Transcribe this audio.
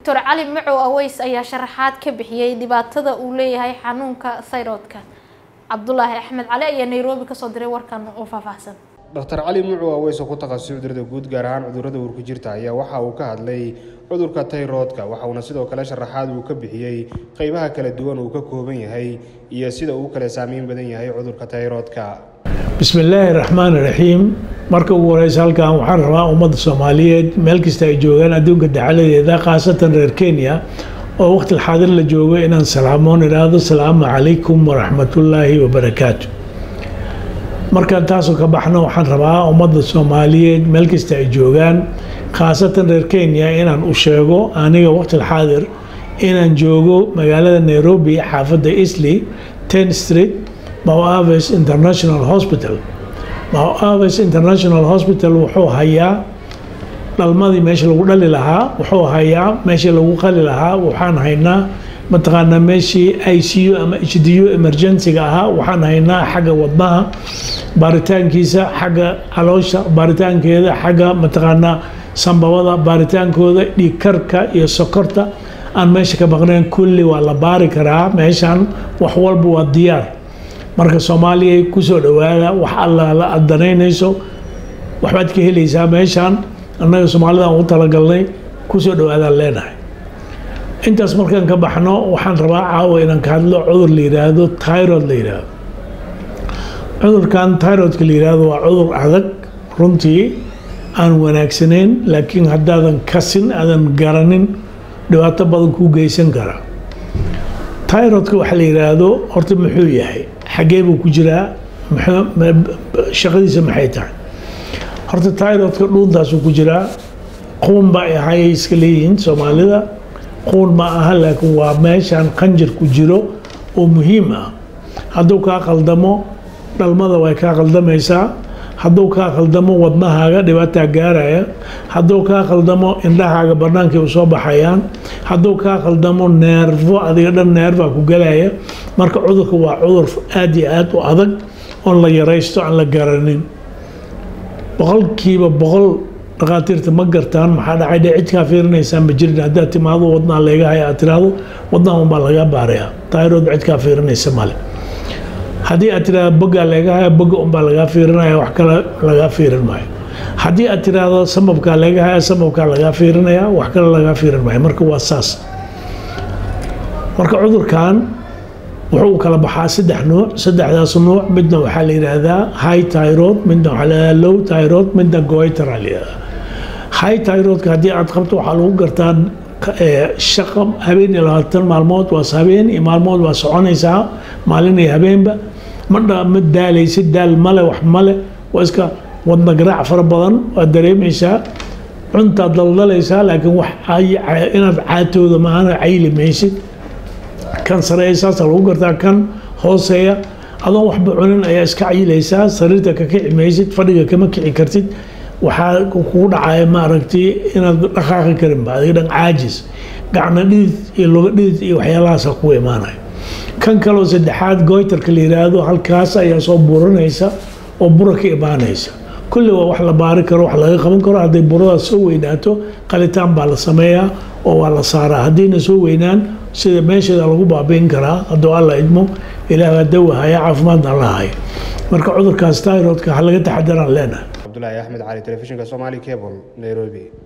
doctor cali macow aweys ayaa sharaxaad ka bixiyey dhibaatada uu leeyahay xanuunka thyroidka cabdulaahi axmed cali ayaa nairobi kasoo diray warkan oo faahfaahsan dr cali mucu aweys oo ku takhasusay cudurada guud gaar ahaan cudurada uurku jirta ayaa waxa uu ka hadlay cudurka tayroodka waxauna sidoo kale sharaxaad uu ka bixiyey qeybaha kala duwan uu ka kooban yahay iyo sida uu kale saameyn badan yahay cudurka tayroodka bismi illaahi raxmaan raxiim marka ugu horeysa halkan waxaan rabaa ummadda soomaaliyeed meel kasta ay joogaan adduunka dacaladeeda khaasatan reer kenya oo waqti xaadir la joogo inaan salaamoon idhaahdo salaamu calaykum waraxmatullaahi wabarakaatu markaan taasoo ka baxno waxaan rabaa ummadda soomaaliyeed meel kasta ay joogaan khaasatan reer kenya inaan u sheego aniga waqti xaadir inaan joogo magaalada nairobi xaafadda isley ten street Mount International Hospital Mount International Hospital wuxuu hayaa dhalmadii meesha lagu dhali lahaa wuxuu hayaa meeshii lagu qali lahaa waxaan haynaa mataqaanaa meeshii i c u ama h d u emergencyga ahaa waxaan haynaa xagga wadnaha baaritaankiisa xagga caloosha baaritaankeeda xagga mataqaanaa sambabada baaritaankooda dhiigkarka iyo sokorta aan meesha ka maqnayn kulli waa la baari karaa meeshan wax walba waa diyaar marka soomaaliya kusoo dhowaada wax alla la adanaynayso waxbaad ka helaysaa meeshaan annaga soomaalida aan u talagalnay kusoo dhowaadaan leenahay intaas markaan ka baxno waxaan rabaa caawa inaan ka hadlo cudur la yidhaahdo tyrod la yidhaahdo cudurkan tyrodka la yidhaahdo waa cudur adag runtii aan wanaagsanayn laakiin haddaadan kasin aadan garanin dhibaato badan kuu geysan karaa tyrodka waxa la yidhaahdo horta muxuu yahay xagee buu ku jiraa shaqadiisa maxay tahay horta tyrodka dhuuntaasuu ku jiraa quun ba ahayay iska leeyihiin soomaalida quun ma aha laakiin waa meeshaan qanjir ku jiro oo muhiim ah hadduu kaa qaldamo dhalmada way kaa qaldamaysaa hadduu kaa qaldamo wadnahaaga dhibaataa gaaraya hadduu kaa qaldamo indhahaaga bannaankay u soo baxayaan hadduu kaa qaldamo neerfo adiga dhan neerfaa ku galaya marka cudurka waa cudur aada iyo aada u adag oon la yaraysto aan la garanin boqolkiiba boqol dhakhaatiirta ma gartaan maxaa dhacay dhe cid kaa fiirinaysaan ma jirin haddaad timaado wadnaha leega haya aad tiraahdo wadnaha unbaa lagaa baarayaa tayrood cid kaa fiirinaysa male haddii aad tiraahdo bogaa leega haya boga unbaa lagaa fiirinaya wax kale lagaa fiirin maayo haddii aad tiraahdo samabkaa leega haya samabkaa lagaa fiirinaya wax kale lagaa fiirin maayo marka waa saas marka cudurkan wuxuu kala baxaa saddex nuuc saddexdaas nuuc midna waxaa la yidhaahdaa high tyrod midna waxaa la yidhahdaa low tyrod midna goiter aa la yidhahdaa high tyrodka haddii aad qabto waxaa lagu gartaa shaqa habeen iyo labaatan maalmood waa habeen iyo maalmood waa soconaysaa maalin iyo habeenba madha ma daalaysid daal male wax male waa iska wadna garaac fara badan waad dareemaysaa cuntaad daldalaysaa laakiin wax inaad caatooda maana cayli maysid kan sareeya saasa lagu gartaa kan hooseeya adoon waxba cunin ayaa iska cayilaysaa sariirta ka kici maysid fadhiga kama kici kartid waxaa kugu dhacaya maaragtay inaad dhaqaaqi karinba adiga dhan caajis gacna dhidid iyo luga dhidid iyo waxyaalahaasa kugu imaanaya kan kaloo saddexaad goytarka la yidhaahdo halkaas ayaa soo buranaysa oo bura ka imaanaysa kulli waa wax la baari karo wax laga qaban karo hadday buradaas soo weynaato qalitaan baa la sameeyaa oo waa la saaraa haddayna soo weynaan sida meesheeda lagu baabiin karaa hadduu alla idmo ilaah dawahaya caafimaadna alla haya marka cudurkaas tyrodka ha laga taxadaraan leenahay cabdulaahi axmed cali telefishinka somali cable nairobi